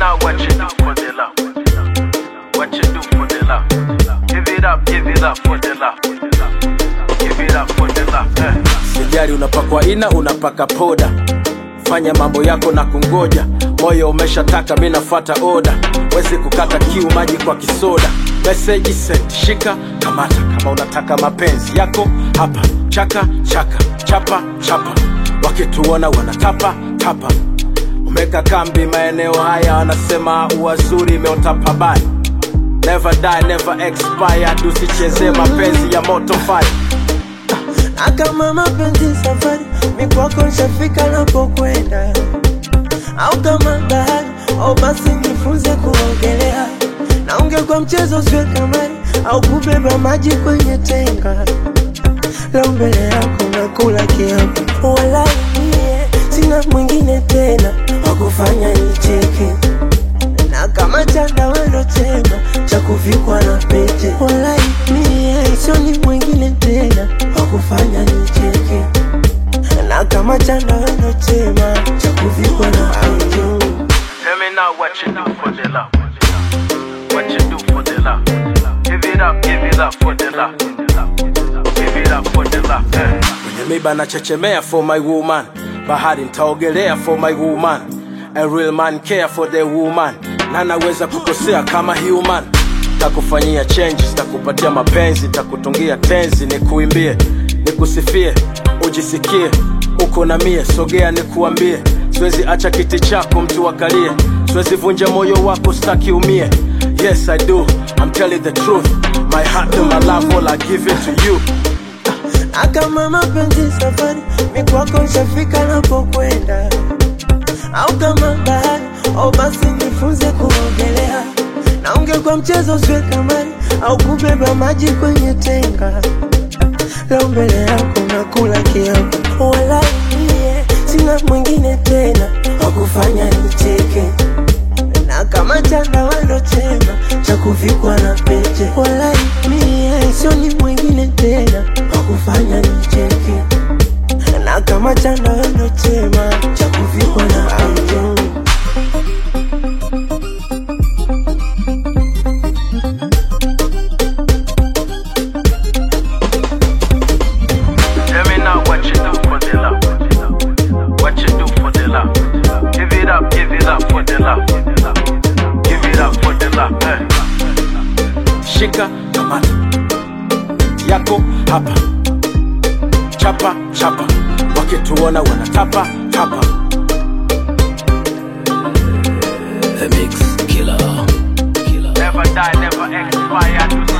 now what you do for the love. What you do for the love. Give it up, give it up for the love. Give it up for the love. Eh. sijari unapakwa ina unapaka poda fanya mambo yako na kungoja moyo umeshataka mi nafata oda wezi kukata kiu maji kwa kisoda meseji sent shika kamata kama unataka mapenzi yako hapa chaka chaka chapa chapa wakituona wanatapa tapa umeka kambi maeneo haya wanasema uwazuri imeota pabaya never die never expired usichezee mapenzi ya moto fire na kama mapenzi safari mikwako nshafika napokwenda au kama bahari au basi nifunze kuogelea na ungekuwa mchezo usiwe kamari au kubeba maji kwenye tenga lau mbele yako nakula kiapo wala mie sina mwingine tena wakufanya nicheke na kama chanda wendo chema cha kuvikwa na pete walai mie sioni mwingine tena wakufanya nicheke na kama chanda wendo chema cha kuvikwa na pete Tell me now what you do for the love. What you do for the love. Give it up, give it up for the love. Give it up for the love. Eh. kwenye miba nachechemea for my woman bahari ntaogelea for my woman a real man care for the woman na naweza kukosea kama human takufanyia changes takupatia mapenzi takutungia tenzi nikuimbie nikusifie ujisikie uko na mie sogea nikuambie siwezi acha kiti chako mtu akalie siwezi vunja moyo wako staki umie yes i do i'm telling the truth my heart and my love all i give it to you na kama mapenzi safari mikwako nshafika napokwenda au kama bahari au basi nifunze kuogelea na ungekuwa mchezo usiwe kamari au kubeba maji kwenye tenga lau mbele yako nakula kiapo wala mie sina mwingine tena wakufanya nicheke na kama chanda wendo chema cha kuvikwa na pete walai mie sioni mwingine tena wakufanya nicheke na kama chanda wendo chema cha kuvikwa na pete Tell me now what you do for the love. What you do for the love. Give it up, give it up for the love. Give it up for the love. Eh. shika kamata yako hapa chapa chapa wakituona wanatapa tapa Never die, never expire.